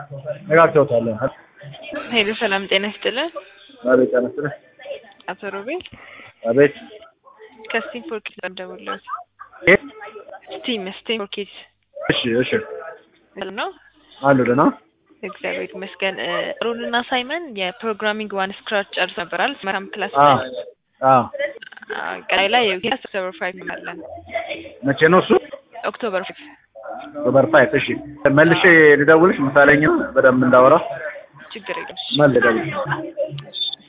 ነጋግተውታል። ሄሎ ሰላም ጤና ይስጥልን። አቤት ጤና ይስጥልኝ። አቶ ሮቤል አቤት ከስቲም ፎር ኪድስ ደውለውት የት? ስቲም ስቲም ፎር ኪድስ እሺ እሺ ነው። አሉ ደህና እግዚአብሔር ይመስገን። ሩንና ሳይመን የፕሮግራሚንግ ዋን ስክራች ጨርስ ነበራል መልካም ክላስ አ አ ቀላይ ላይ ኦክቶበር ፋይቭ እንላለን። መቼ ነው እሱ? ኦክቶበር ፋይቭ ኦክቶበር ፋይቭ እሺ መልሼ ልደውልሽ ምሳሌኛ በደንብ እንዳወራ ችግር የለም። መልደውልሽ